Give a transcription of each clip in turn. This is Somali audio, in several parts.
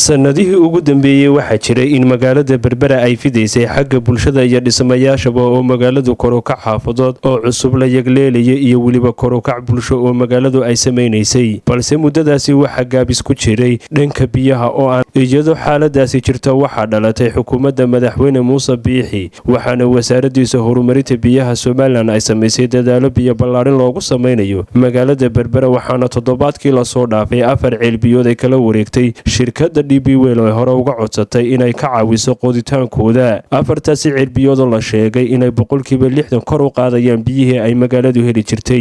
sanadihii ugu dambeeyey waxaa jiray in magaalada berbera ay fidaysay xagga bulshada iyo dhismayaashaba oo magaaladu korukac xaafadood oo cusub la yagleelaya iyo weliba korukac bulsho oo magaaladu ay samaynaysay balse muddadaasi waxaa gaabis ku jiray dhanka biyaha oo aan iyadoo xaaladaasi jirta waxaa dhalatay xukuumadda madaxweyne muuse biixi waxaana wasaaradiisa horumarinta biyaha somalilan ay samaysay dadaalo biyo ballaarin loogu samaynayo magaalada berbera waxaana toddobaadkii lasoo dhaafay afar ceelbiyood ay kala wareegtay shirkada d b wel ee hore uga codsatay inay ka caawiso qooditaankooda afartaasi ceelbiyoodoo la sheegay inay boqolkiiba lixdan kor u qaadayaan biyihii ay magaaladu heli jirtay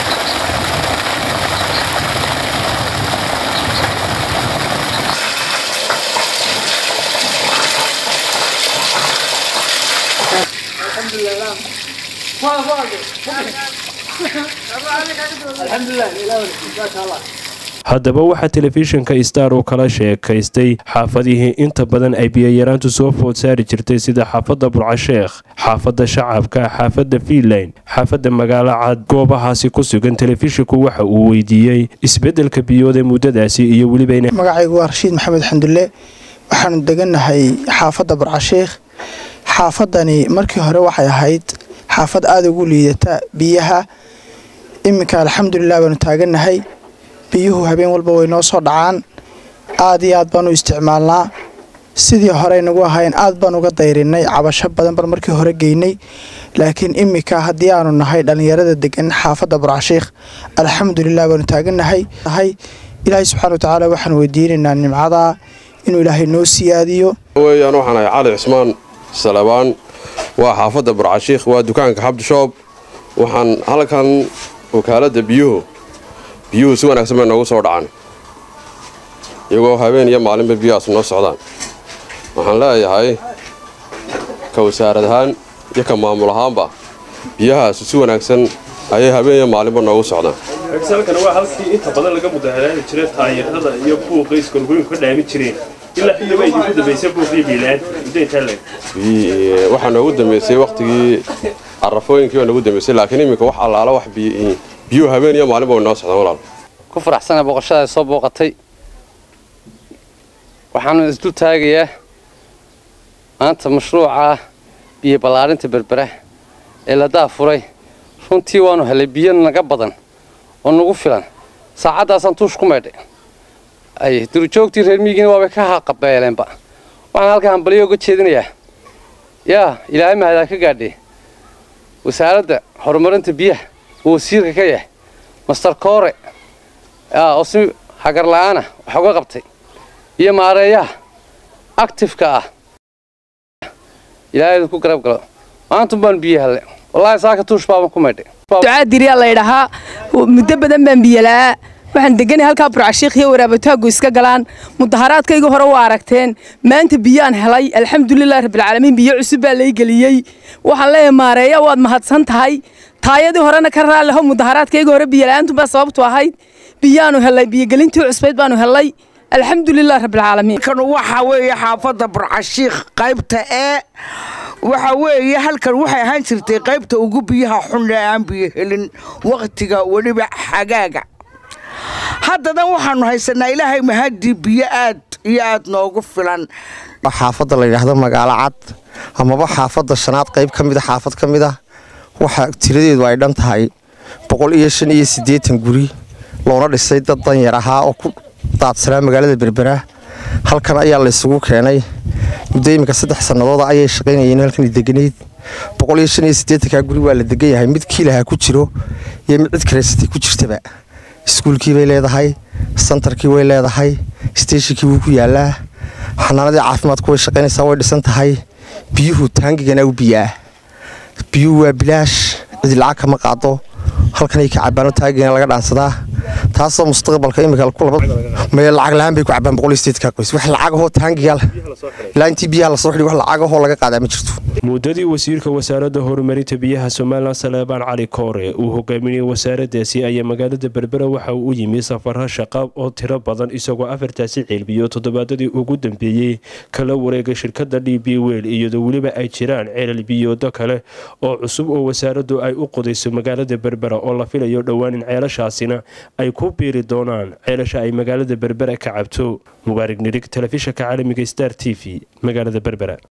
haddaba waxaa telefishinka star uu kala sheekaystay xaafadihii inta badan ay biyayaraantu soo food saari jirtay sida xaafadda burcasheekh xaafadda shacabka xaafadda fiinland xaafadda magaalo cad goobahaasi ku sugan telefishinku waxa uu weydiiyey isbeddelka biyood ee muddadaasi iyo weliba magacaygu waa rashiid maxamed xandulle waxaanu degannahay xaafadda burcasheekh xaafadani markii hore waxay ahayd xaafad aada ugu liidata biyaha iminka alxamdulilah baanu taagannahay biyuhu habeen walba way noo soo dhacaan aad iyo aad baanu isticmaalnaa sidii horey nagu ahayn aad baan uga dayrinay cabasho badan baan markii hore geynay laakiin iminka haddii aanu nahay dhallinyarada degan xaafadda burcashiikh alxamdulilah baanu taagannahay ilaahay subxana watacaala waxaan weydiinaynaa nimcadaa inuu ilaahay noo siyaadiyo weyaan waxaan ahay cali cismaan salabaan waa xaafadda burcashiikh waa dukaanka xabdishoob waxaan halkan wakaaladda biyuhu biyuhu si wanaagsan bay noogu soo dhacaan iyagoo habeen iyo maalinba biyahaas noo socdaan waxaan leeyahay ka wasaarad ahaan iyo ka maamul ahaanba biyahaas si wanaagsan ayay habeen iyo maalinba noogu socdaan halkan waa halkii inta badan laga mudaharaadi jiray taayirada iyo buuqa iskorgoyinku ka dhaami jireen ilaa xilliba idinku dambaysay buuqii biilaanta muddo intaa leeg waxaa noogu dambaysay wakhtigii carafooyinkii baa noogu dambaysay laakiin iminka wax allaala wax biyuhu habeen iyo maalinba way noo socdaan walaal ku faraxsana booqashada soo booqatay waxaanu isdul taagayaa maanta mashruuca biyo ballaarinta berbera ee la daafuray runtii waanu helay biyo naga badan oo nagu filan saacaddaasaan tuush ku maydhay ay durujoogtii reer miyigiina waabay ka haqabeeleenba waxaan halkaa hambalyo uga jeedinayaa yaa ilaahay mahadaa ka gaadhee wasaaradda horumarinta biyaha uu wasiirka ka yahay master koore oo si hagar la'aana wax uga qabtay iyo maareeyaha actifeka ah ilaahay ku garab galo maantun baanu biyo helle wallaahi saaka tuush baaban ku maydhay ducaadiriyaa laydhahaa muddo badan baan biyola'aa waxaan deganay halkaa burcashiikh iyo waraabataaggu iska galaan mudaharaadkayga hore waa aragteen maanta biyaan helay alxamdulilah rabbilcaalamiin biyo cusub baa lay geliyey waxaan leeyahay maareeya waad mahadsan tahay taayadii horena ka raalliho mudaharaadkayga hore biyola'aantunbaa sababtu ahayd biyaanu helay biyogelintii cusbayd baanu helay alxamdulilah rabbilcaalamiin kan waxaa weeye xaafadda burcashiikh qaybta ee waxa weeye halkan waxay ahaan jirtay qaybta ugu biyaha xun ee aan biyo helin wakhtiga weliba xagaaga haddadan waxaanu haysanaa ilaahay mahadii biyo aad iyo aad noogu filan xaafadda la yidhaahdo magaalo cad amaba xaafadda shanaad qayb ka mida xaafad ka mid ah waxa tiradeedu ay dhan tahay boqol iyo shan iyo siddeetan guri loona dhisay dad danyar ahaa oo ku daadsanaa magaalada berbera halkan ayaa laysugu keenay muddo iminka saddex sannadooda ayay shaqaynayeen halkan deganayd boqol iyo shan iyo siddeetankaa guri waa la degan yahay mid kiilaha ku jiro iyo mid cid karaysatay ku jirtaba iskuulkii bay leedahay santarkii way leedahay steeshinkii wuu ku yaalaa xanaanadii caafimaadku way shaqaynaysaa way dhisan tahay biyuhu taangigana u biyaah biyuhu waa bilaash cidi lacag kama qaado halkanay ka cabaano taangigana laga dhaansadaa taasoo mustaqbalka imika maya lacag la-aan bay ku cabaan boqol iyo sideedkaa qoys wax lacagahoo taangiga ilaa intii biyaha lasoo xidhi wax lacagahoo laga qaadaa ma jirto muddadii wasiirka wasaaradda horumarinta biyaha saleebaan saleebaan cali koore uu hogaaminayay wasaaraddaasi ayaa magaalada berbera waxa uu u yimi safaro shaqa oo tiro badan isagoo afartaasi ceelbiyo toddobaadadii ugu dambeeyey kala wareegay shirkadda d b wel iyadoo weliba ay jiraan ceelal biyoodo kale oo cusub oo wasaaraddu ay u qodayso magaalada berbera oo la filayo dhowaan in ceelashaasina ay ku biiri doonaan ceelasha ay magaalada berbera ka cabto mubaarig nirig telefishanka caalamiga star t v magaalada berbera